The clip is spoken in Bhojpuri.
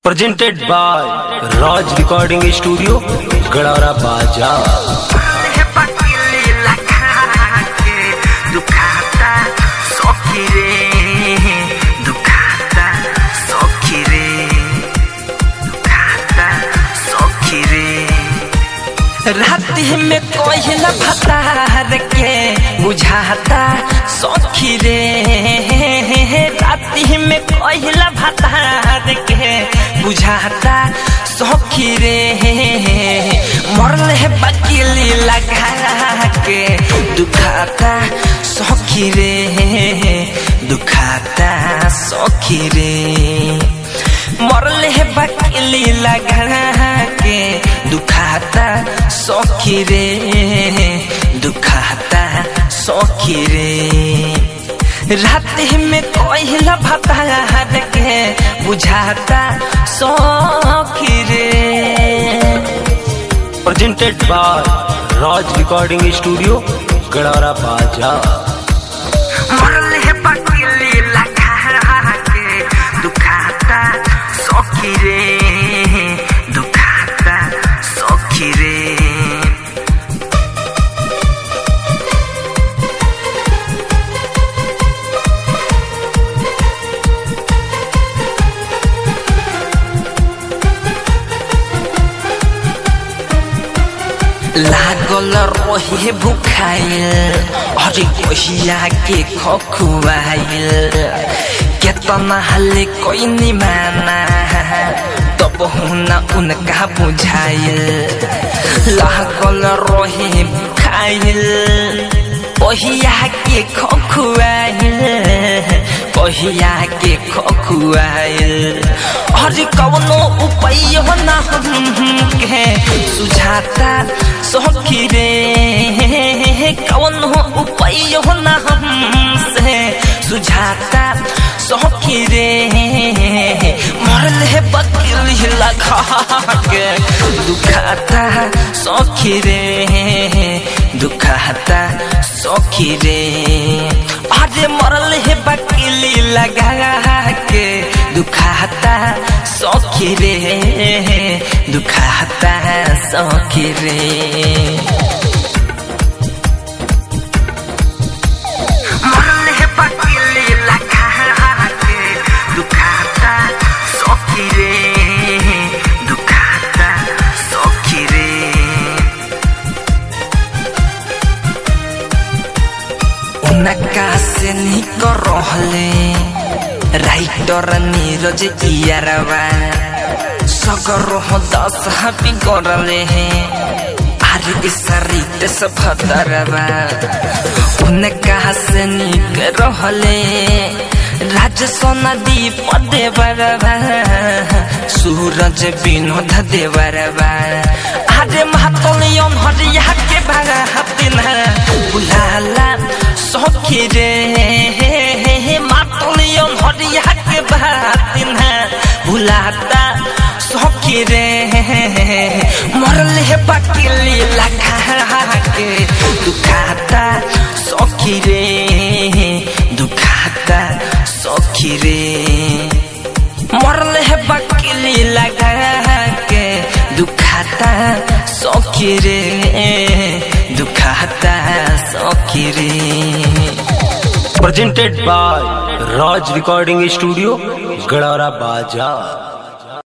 presented by Raj Recording Studio, Gadara Baja. रात में कोयला भतार के बुझाता सखी रे रात में कोयला भतार के बुझाता सखी रे मरल है बकीली लगा के दुखाता सखी रे दुखाता सखी रे मरल है बकीली लगा के दुखाता सखी रे दुखाता सखी रे रात में कोयला भतार के बुझाता सखी रे Presented by Raj Recording Studio, Gadara Baja. मरल है बकीली लगा के दुखाता सखी रे दुखाता सखी रे लागल रहे भुखाइल अरे कहिया के खखुआइल केतना हले कोई निमाना तब हुना उनका बुझाइल लागल रहे भुखाइल कहिया के खखुआइल कहिया के खखुआइल अरे कवनो उपाय हो ना हमके सुझाता सखी रे कवनो उपाय हो ना हमसे सुझाता सखी रे मरल है बकील लगा के दुखाता सखी रे दुखाता सखी रे अरे मरल है बकीली लगा के दुखाता सखी रे दुखाता सखी रे मरल है बकीली लगा के दुखाता सखी रे दुखाता सखी रे उनका से निक रहले राइटर नीरज इयारवा सगर दस हापी करले हैं आरे सरित सफदरवा उनका से निक रहले राज सोना दीप देवरवा सूरज विनोद देवरवा आरे महातलियन हरिया के भागा हतिन बुलाला सखी रे मातलियन हरिया के बातिन बुलाता सखी रे मरल है बकीली लगा के दुखाता सखी रे दुखाता सखी रे मरल है बकीली लगा के दुखाता सखी रे दुखाता सखी रे Presented by Raj Recording Studio, Gadara Baja.